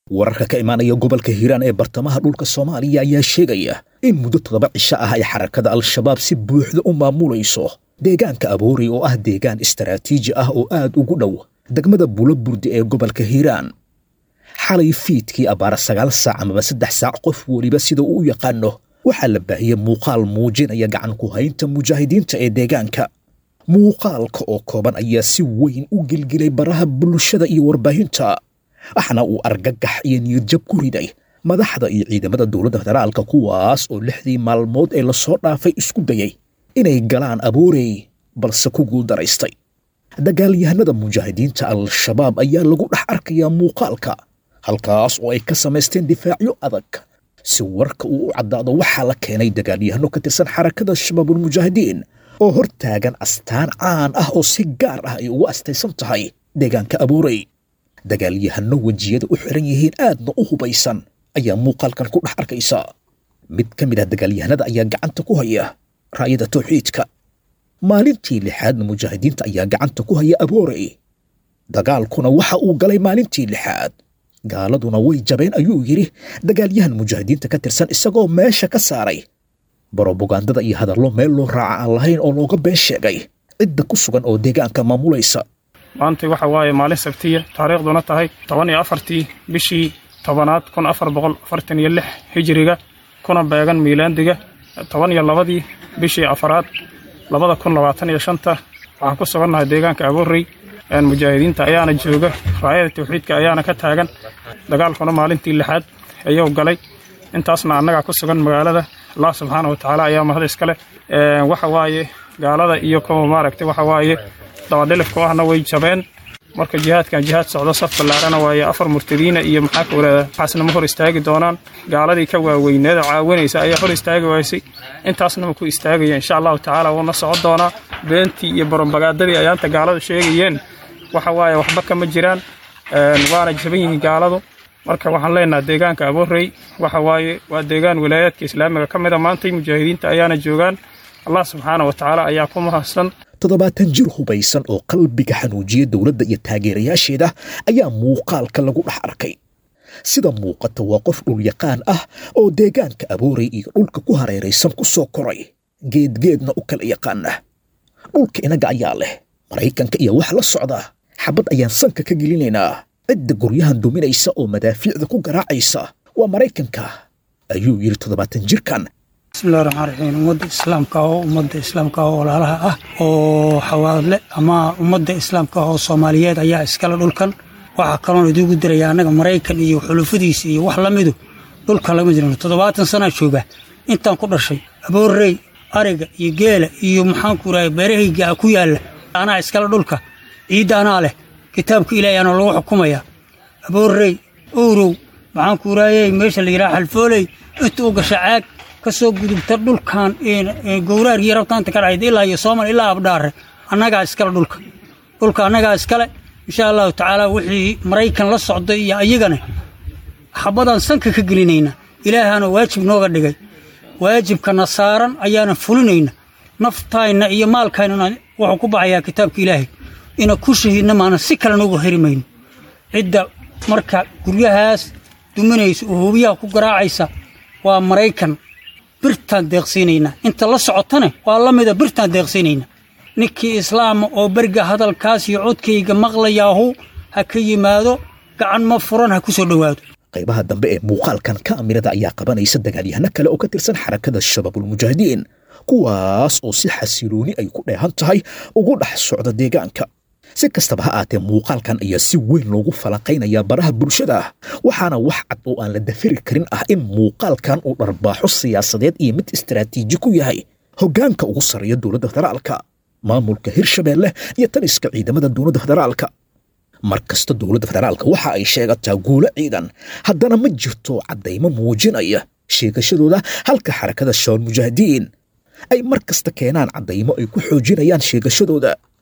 wararka ka imaanaya gobolka hiiraan ee bartamaha dhulka soomaaliya ayaa sheegaya in muddo toddoba cisho ah ay xarakada al-shabaab si buuxda u maamulayso deegaanka aboori oo ah deegaan istaraatiiji ah oo aad ugu dhow degmada buloburdi ee gobolka hiiraan xalay fiidkii abbaara sagaal saac amaba saddex saac qof weliba sida uu u yaqaano waxaa la baahiyey muuqaal muujinaya gacan ku haynta mujaahidiinta ee deegaanka muuqaalka oo kooban ayaa si weyn u gelgelay baraha bulshada iyo warbaahinta waxna uu argagax iyo niyadjab ku riday madaxda iyo ciidamada dowladda federaalka kuwaas oo lixdii maalmood ee lasoo dhaafay isku dayay inay galaan aboorey balse ku guuldaraystay dagaalyahanada mujaahidiinta al-shabaab ayaa lagu dhex arkayaa muuqaalka halkaas oo ay ka samaysteen difaacyo adag si warka uu u caddaado waxaa la keenay dagaalyahano ka tirsan xarakada shabaabulmujaahidiin oo hor taagan astaan caan ah oo si gaar ah ay ugu astaysan tahay deegaanka aboorey dagaalyahano wejiyada u xiran yihiin aadna u hubaysan ayaa muuqaalkan ku dhex arkaysa mid ka mid ah dagaalyahanada ayaa gacanta ku haya raayada tawxiidka maalintii lixaadna mujaahidiinta ayaa gacanta ku haya aboorey dagaalkuna waxa uu galay maalintii lixaad gaaladuna way jabeen ayuu yidhi dagaalyahan mujaahidiinta ka tirsan isagoo meesha ka saaray brobagandada iyo hadallo meel loo raaca aan lahayn oo looga been sheegay cidda ku sugan oo deegaanka maamulaysa maanta waxa waaye maalin sabtiya taariikhduna tahay toban iyo afartii bishii tobanaad kun afar boqol afartan iyo lix hijiriga kuna beegan miilaandiga toban iyo labadii bishii afaraad labada kun labaatan iyo shanta waxaan ku sugannahay deegaanka aboorey mujaahidiinta ayaana jooga raayada tawxiidka ayaana ka taagan dagaalkuna maalintii lixaad ayuu galay intaasna annagaa ku sugan magaalada allah subxaana wa tacaala ayaa mahad iskale waxa waaye gaalada iyo kuwa maaragtay waxa waaye dabadhilifku ahna way jabeen marka jihaadkan jihaad socdo saf ballaarana waaye afar murtadiina iyo maxaa ka walaada waxaasna ma hor istaagi doonaan gaaladii ka waaweyneeda caawinaysa ayaa hor istaagi waysay intaasna ma ku istaagaya insha allahu tacaala wuuna socon doonaa beentii iyo barambagaadadii ayaanta gaaladu sheegayeen waxa waaye waxba kama jiraan waana jaban yihiin gaaladu marka waxaan leenaha deegaanka aboorey waxa waaye waa deegaan wilaayaadka islaamiga ka mida maantay mujaahidiinta ayaana joogaan allah subxaana wa tacaala ayaa ku mahadsan toddobaatan jir hubaysan oo qalbiga xanuujiya dowladda iyo taageerayaasheeda ayaa muuqaalka lagu dhex arkay sida muuqata waa qof dhulyaqaan ah oo deegaanka aboorey iyo dhulka ku hareeraysan ku soo koray geedgeedna u kala yaqaana dhulka inaga ayaa leh maraykanka iyo wax la socda xabad ayaan sanka ka gelinaynaa cidda guryahan duminaysa oo madaafiicda ku garaacaysa waa maraykanka ayuu yidhi toddobaatan jirkan bismillahi raxmaan raxiim ummadda islaamka oo ummadda islaamka oo walaalaha ah oo xawaadle ama ummadda islaamka oo soomaaliyeed ayaa iskale dhulkan waxaa kaloon idigu diraya annaga maraykan iyo xulufadiisa iyo wax la midu dhulka lama jirno toddobaatan sanaa jooga intaan ku dhashay aboorey ariga iyo geela iyo maxaanku irahay beerahayga ku yaalla anaa iskale dhulka ciidda anaa leh kitaabka ilaahay ana lagu xukumaya aboorey owrow maxaanku iraayey meesha la yidhaha xalfooley inta u gasha caag ka soo gudubta dhulkan gowraarkii rabtaanta ka dhacayd ilaa iyo soomal ilaa abdhaare annagaa iskale dhulka dhulka annagaa iskale insha allahu tacaala wixii maraykan la socday iyo ayagana xabadaan sanka ka gelinayna ilaahaana waajib nooga dhigay waajibkana saaran ayaana fulinayna naftayna iyo maalkaynana wuxuu ku baxayaa kitaabka ilaahay ina ku shahiidna maana si kale noogu heri mayno cidda marka guryahaas duminaysa oo hubiyaha ku garaacaysa waa maraykan birtaan deeqsiinaynaa inta la socotane waa la mida birtaan deeqsiinaynaa ninkii islaama oo beriga hadalkaas iyo codkayga maqlayaahu ha ka yimaado gacan ma furan ha ku soo dhowaado qaybaha dambe ee muuqaalkan kaamirada ayaa qabanaysa dagaalyahano kale oo ka tirsan xarakada shabaabulmujaahidiin kuwaas oo si xasilooni ay ku dheehan tahay ugu dhex socda deegaanka si kastaba ha aatee muuqaalkan ayaa si weyn loogu falanqaynayaa baraha bulshada waxaana wax cad oo aan la dafiri karin ah in muuqaalkan uu dharbaaxo siyaasadeed iyo mid istaraatiiji ku yahay hoggaanka ugu sarreeya dowladda federaalka maamulka hirshabeelle iyo taliska ciidamada dowladda federaalka mar kasta dowladda federaalka waxa ay sheegataa guulo ciidan haddana ma jirto caddaymo muujinaya sheegashadooda halka xarakada shabaal mujaahidiin ay mar kasta keenaan caddaymo ay ku xoojinayaan sheegashadooda